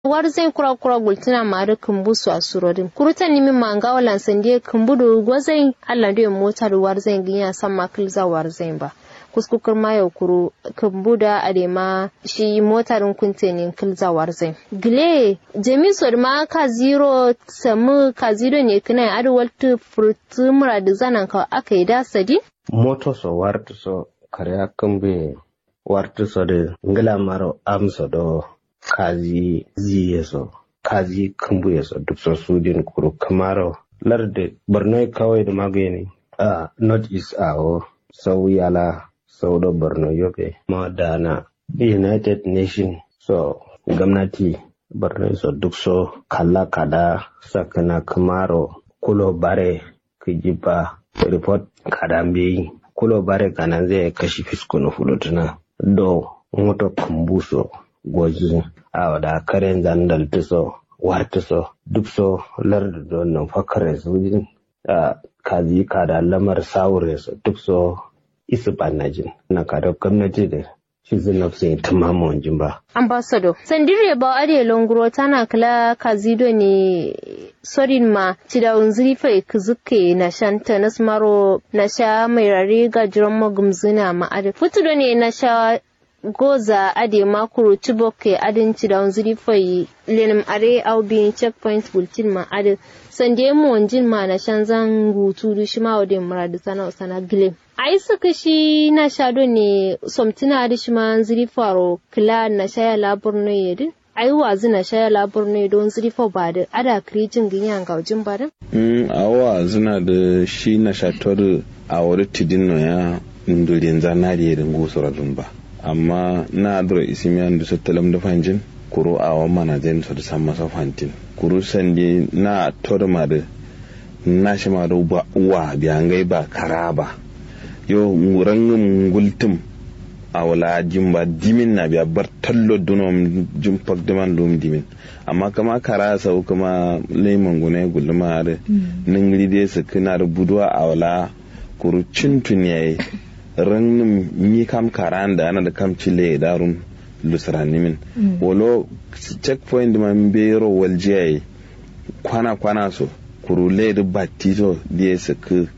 war zai kura kura gultina mari kumbu su asurorin kuruta nimi manga walan sande kumbu do gwazai Allah do mota da war zai ginya san makil za war zai ba kuskukur ma yau kuru kumbu da adema shi motarin kuntenin kilza war zai gile jemi sor ma ka zero samu ka zero ne kana adwaltu furtu muradu zanan ka aka yi da sadi moto so wartu so karya kumbe wartu so de ngila maro amso do kazi ziye so kazi kumbuye so duk so sudin kuru kamaro larde borno kawai da magani a north east awo sau yala sau da borno yobe ma dana united nation so gwamnati borno so duk so kalla kada sakana kamaro kulo bare kijiba report kada mbeyi kulo bare kanan zai kashi fiskunu fulutuna do moto kumbuso goji a da karen zandal tuso war tuso duk so lardu don nan fakare su a kazi kada lamar saure su duk so isu banajin na kada gwamnati da shi zina su yi tumama wanjin ba. ambassador sandire ba are longuro tana kala kazido ne sorin ma cida unziri fa kuzuke na shanta na smaro na sha mai rare ga jiran magumzuna ma ade futudo ne na sha goza ade makuru chiboke adin cida unziri fa lenim are au bin checkpoint bulletin ma ade sande mu wanjin ma na shan zan gutu du shi ma wadin muradu sana sana gile ai suka shi na shado ne somtina da shi ma ziri faro kila na shaya labur ne yadin ai wazi na shaya labur ne don ziri fa ba da ada kirijin ganyan gaujin ba da mm awa zina da shi na shator a wuri tidin no ya ndurin zanari da ngusuradun ba amma na adro isimiyan da tattalam da fanjin kuro a wa mana zai su da san masa fantin kuro sandi na torma da na shi ma da uwa biyangai ba kara ba yo rangin gultum a wala jimba dimin na biya bar tallo dunom jimpak diman dum dimin amma kama kara sau kama lemon gune gulma da ningri dai su kina da budwa a wala kuru cintun yayi rangin mi kam karan da ana da kam cile darun lusranimin wolo checkpoint man bero waljiyayi kwana kwana so kuru le batito da su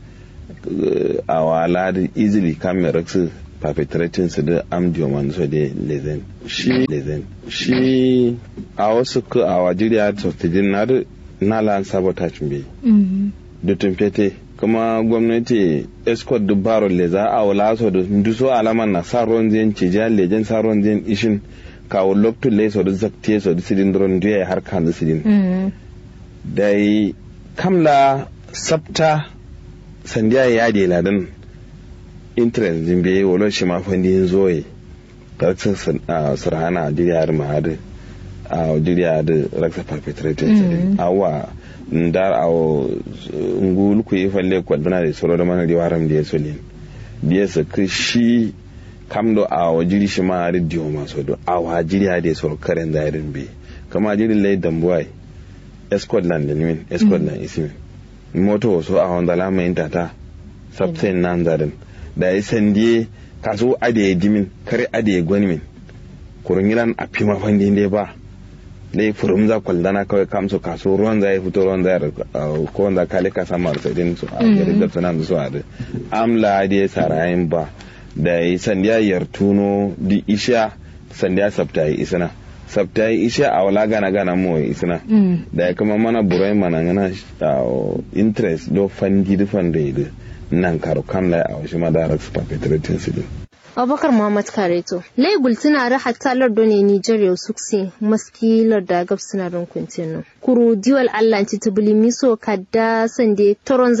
a wala da easily camera su perpetrating su da amdiyo man so da lezen shi lezen shi a wasu ku a wajiriya to tijin na da na lan sabotage be da tumfete kuma gwamnati escort da baro leza a wala so da duso alaman na sa ruwan zai ci jiya lejen sa ruwan zai ishin kawo loktu le so da zakte so da sidin dron duya har kan da sidin dai kamla sabta sandiya ya de ladan interest din bai wolo shi ma fandi yin zoye karakter sarhana diriyar mahadi a diriyar da raksa perpetrated awa ndar awo ngul ku yi falle kwaduna da soro da mana riwaram da ya solin biya su shi kamdo a wa jiri shi ma da diyo maso do a wa jiri ha da soro karen zairin bai kama jiri lai dambuwai escotland da nimin escotland isimin moto wasu a wanda lama yin tata sabtain nan zarin da ya sandiye kaso ade dimin kare ade gwanimin kurun yilan a fi mafandi dai ba dai furum za kwaldana kawai kamsu kaso ruwan za ya fito ruwan za ya ko wanda kale ka samu arsadin su a gari da tunan su a amla da ya sarayin ba da ya sandiya yartuno di isha sandiya sabta yi isana sabta yi isha a wala gana gana mo isana da ya kama mana burai mana gana interest do fandi da fanda da nan karo kan lai a wasu madarar su perpetrating su din abubakar muhammad kareto laigul tana ra hatta lardo ne nigeria suksi maski larda gab suna rin kuntinu kuru diwal allah ci tubuli miso kadda sande toron